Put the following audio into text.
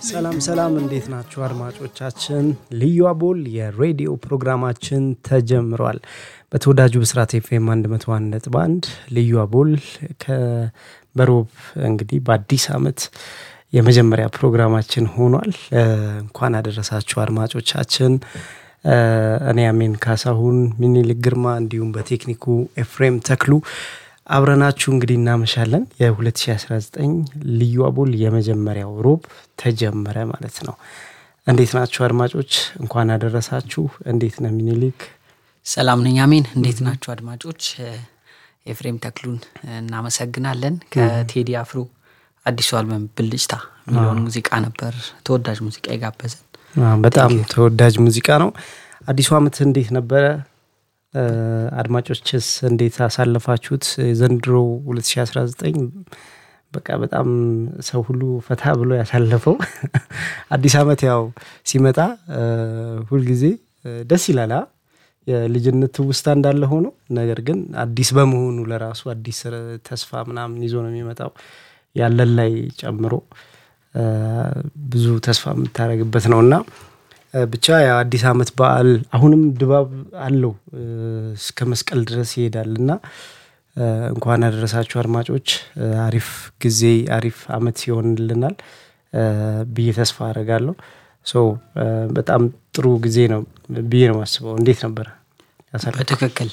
ሰላም ሰላም፣ እንዴት ናችሁ አድማጮቻችን? ልዩ አቦል የሬዲዮ ፕሮግራማችን ተጀምሯል። በተወዳጁ ብስራት ኤፍኤም 101 ነጥብ 1 ልዩ አቦል በሮብ እንግዲህ በአዲስ ዓመት የመጀመሪያ ፕሮግራማችን ሆኗል። እንኳን አደረሳችሁ አድማጮቻችን። እኔ አሜን ካሳሁን፣ ሚኒልክ ግርማ እንዲሁም በቴክኒኩ ኤፍሬም ተክሉ አብረናችሁ እንግዲህ እናመሻለን። የ2019 ልዩ አቦል የመጀመሪያው ሮብ ተጀመረ ማለት ነው። እንዴት ናችሁ አድማጮች? እንኳን አደረሳችሁ። እንዴት ነው ሚኒሊክ? ሰላም ነኝ አሜን። እንዴት ናችሁ አድማጮች? ኤፍሬም ተክሉን እናመሰግናለን። ከቴዲ አፍሮ አዲሱ አልበም ብልጭታ የሚለውን ሙዚቃ ነበር ተወዳጅ ሙዚቃ የጋበዘን። በጣም ተወዳጅ ሙዚቃ ነው። አዲሱ ዓመት እንዴት ነበረ? አድማጮችስ እንዴት አሳለፋችሁት? ዘንድሮ 2019 በቃ በጣም ሰው ሁሉ ፈታ ብሎ ያሳለፈው አዲስ ዓመት ያው ሲመጣ ሁልጊዜ ደስ ይላል። የልጅነት ትውስታ እንዳለ ሆኖ ነገር ግን አዲስ በመሆኑ ለራሱ አዲስ ተስፋ ምናምን ይዞ ነው የሚመጣው ያለን ላይ ጨምሮ ብዙ ተስፋ የምታደርግበት ነው እና ብቻ የአዲስ ዓመት በዓል አሁንም ድባብ አለው እስከ መስቀል ድረስ ይሄዳል እና እንኳን ያደረሳችሁ አድማጮች። አሪፍ ጊዜ አሪፍ ዓመት ይሆንልናል ብዬ ተስፋ አደርጋለሁ። ሶ በጣም ጥሩ ጊዜ ነው ብዬ ነው የማስበው። እንዴት ነበረ? በትክክል